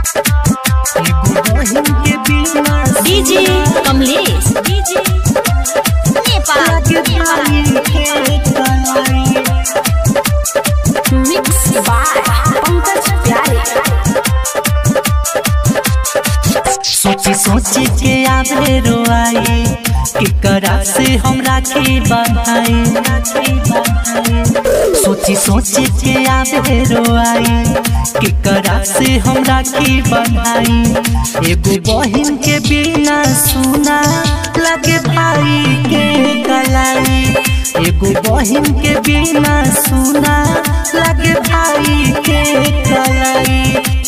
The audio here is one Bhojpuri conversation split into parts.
एगो बहिन के बिना डीजे कमलेश डीजे नेपाल लागे भाई के कलाई मिक्स बाय पंकज प्यारे सोची सोची के आवे रोआई केकरा से हम राखी बंधाई सोची सोची के आवे रोआई केकरा से हम राखी बंधाई एगो बहिन के बिना सुना लगे भाई के कलाई एगो बहिन के बिना सुना लगे भाई के कलाई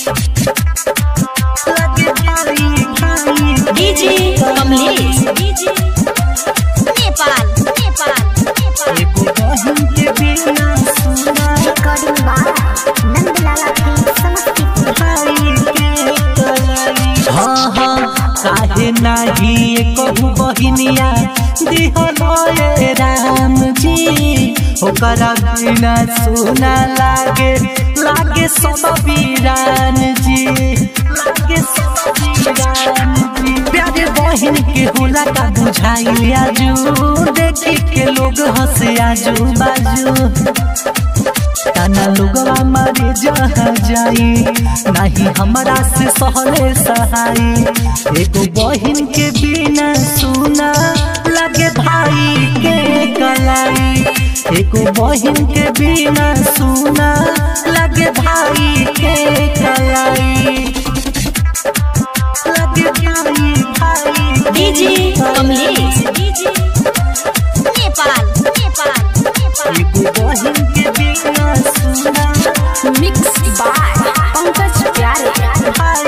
लगे भाई भाई डीजे कमलेश डीजे नेपाल नेपाल नेपाल एगो बहिन के बिना सुना recording by Nandlala film Samastipur भाई के कलाई हाँ हाँ काहे नाही कहू बहिनिया दिहल राम जी ओकरा बिना सुना लागे लागे सब वीरान जी लागे सब वीरान जी प्यारे बहिन के होला का बुझाई आजू देखी के लोग हंसे आजू बाजू ताना लोगवा मारे जहाँ जाई नहीं हमरा से सहले सहाई एगो बहिन के बिना सुना लगे भाई के कलाई एगो बहिन के बिना सुना लगे भाई के कलाई लगे भाई भाई डीजे कमलेश डीजे नेपाल नेपाल नेपाल एगो बहिन के बिना सुना मिक्स बाय पंकज प्यारे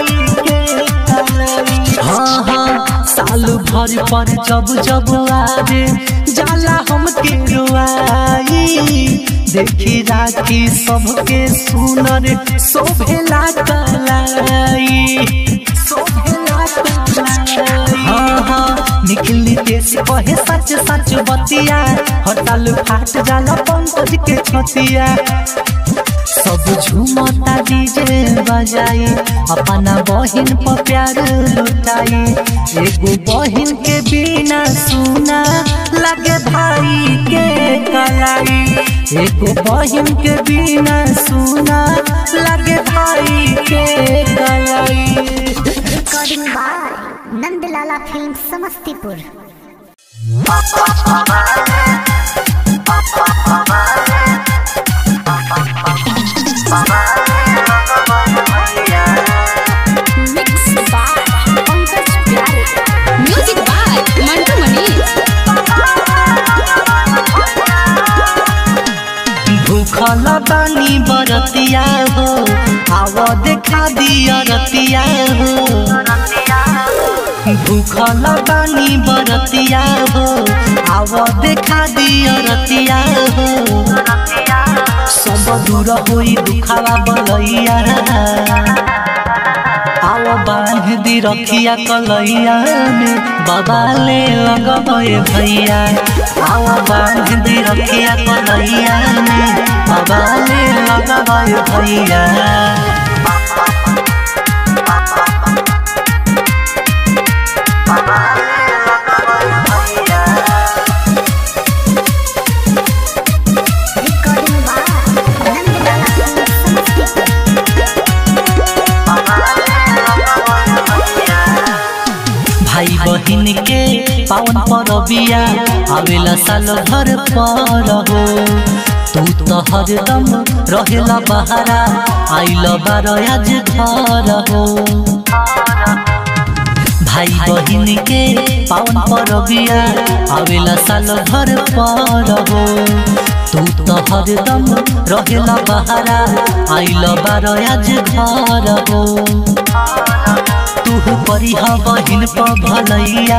हाँ हाँ साल भर पर जब जब आवे जाला हमके रुआई देखी राखी सबके सुनर शोभेला कलाई शोभेला कलाई हाँ हाँ निकली देश कहे सच सच बतिया हड़ताल फाट जाला पंकज के छतिया सब झूमता डीजे बजाई अपना बहिन पर प्यार लुटाई एगो बहिन के बिना सुना लगे भाई के कलाई एगो बहिन के बिना सुना लगे भाई के कलाई recording by Nandlala film Samastipur mix by Pankaj Pyare music by Mantu Manish भूखल बानी बरतिया हो आव देखा दिया रतिया हो भूखल बानी बरतिया हो आव देखा दिया रतिया हो सब दूर होई दुखावा बलैया आव बांध दी रखिया कलैया में बाबा ले लगबे भैया आव बांध दी रखिया कलैया में बाबा ले लगबे भैया recording by Nandlala film Samastipur भाई बहिन के पावन परबिया आवेला साल भर पर हो तू तो हरदम रहेला बहारा आइल बार आज घर हो भाई बहिन के पावन परबिया आवेला साल भर पर हो तू तो हरदम रहेला बहारा आइल बार आज घर हो तू करी बहिन पर भलैया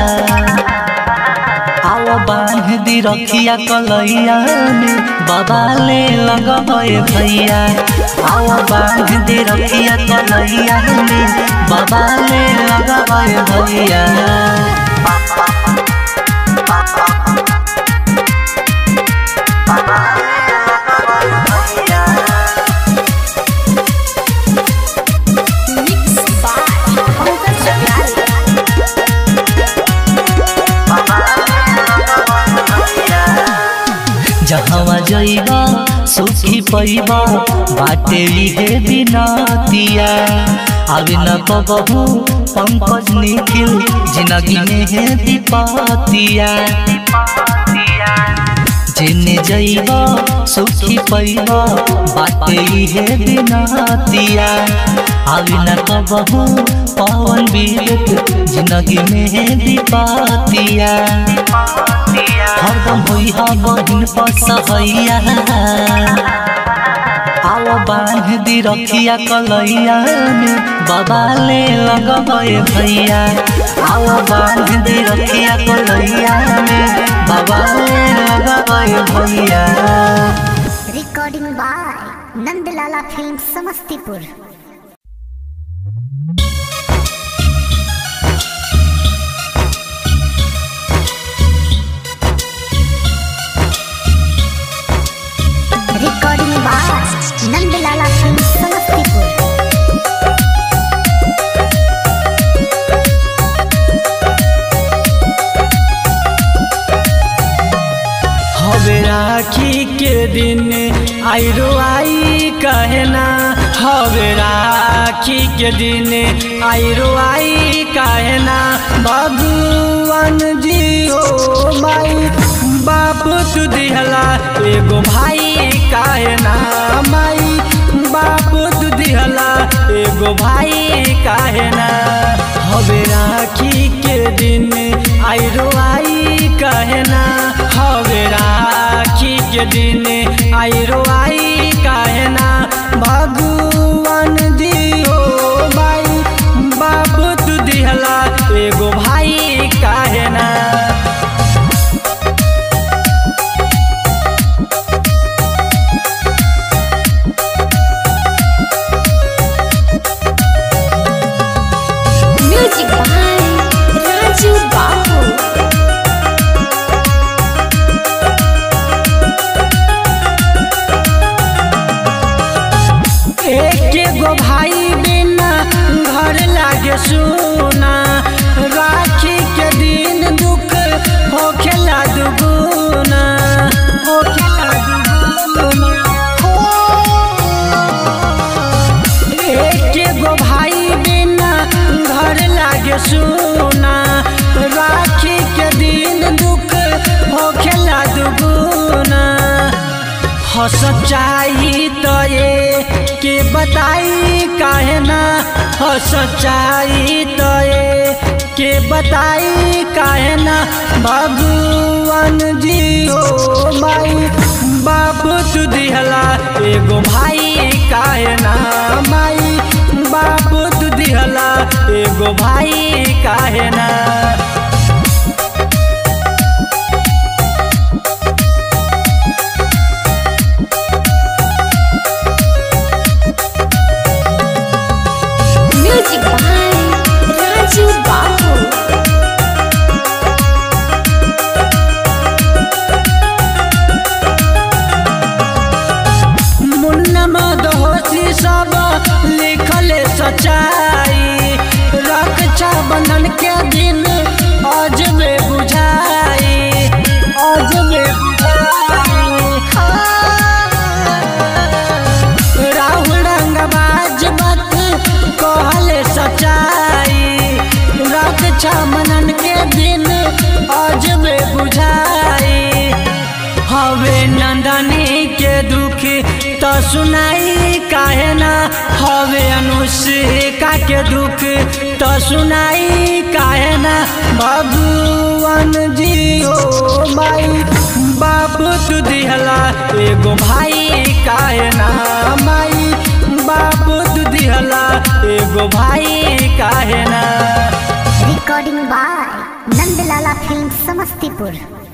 आओ बांध दी रखिया कलैया में बाबा ले लगबे भैया आओ बांध दी रखिया कलैया में बाबा ले लगबे भैया मिक्स पैबा बाटे इहे बिनतिया आवे न कबहू पंकज निखिल जिंदगी में है दीपतिया जिने जइब सुखी पैब बाटे इहे बिनतिया आवे न कबहू पवन विवेक जिंदगी में है दीपतिया हरदम होई हा बहिन पसहैया आओ बांध दी रखिया कलैया में बाबा ले लगबे भैया आओ बांध दी रखिया कलैया में बाबा ले लगबे भैया recording by Nandlala film Samastipur recording by Nandlala film Samastipur हवे राखी के दिन आइरो आई कहना हवे राखी के दिन आइरो आई कहना भगवान जी हो माई बाप तू दिहला एगो भाई कहना माई बाप तू दिहला एगो भाई कहना हवे राखी के दिन आइरो आई कहना हवे राखी के दिन आइरो आई कहना भगवान दियो माई बाप तू दिहला एगो भाई कहना म्यूजिक बाय राजू बाबू एक गो भाई बिना घर लागे सुना राखी के दिन दुख होखेला दुगुना होखेला दुगुना एक गो भाई बिना घर लागे सुना राखी के दिन दुख होखेला दुगुना हो सच्चाई तो ये के बताई काहे ना हो सच्चाई तो ये के बताई काहे ना भगवान जी हो माई बाप तू दिहला एगो भाई काहे ना माई बाप तू दिहला एगो भाई काहे ना म्यूजिक बाय राजू बाबू मुन्ना मदहोशी सब लिखल सच्चाई रक्षा बंधन के दिन अजबे बुझाई अजबे बुझाई राहुल रंगबाज बात कहले सच्चाई रक्षा बंधन के दिन अजबे बुझाई हवे नंदनी के दुख तो सुनाई काहे ना हवे अनुष्का के दुख तो सुनाई काहे ना भगवान जी हो माई बाप तू दिहला एगो भाई काहे ना माई बाप तू दिहला एगो भाई काहे ना recording by Nandlala film Samastipur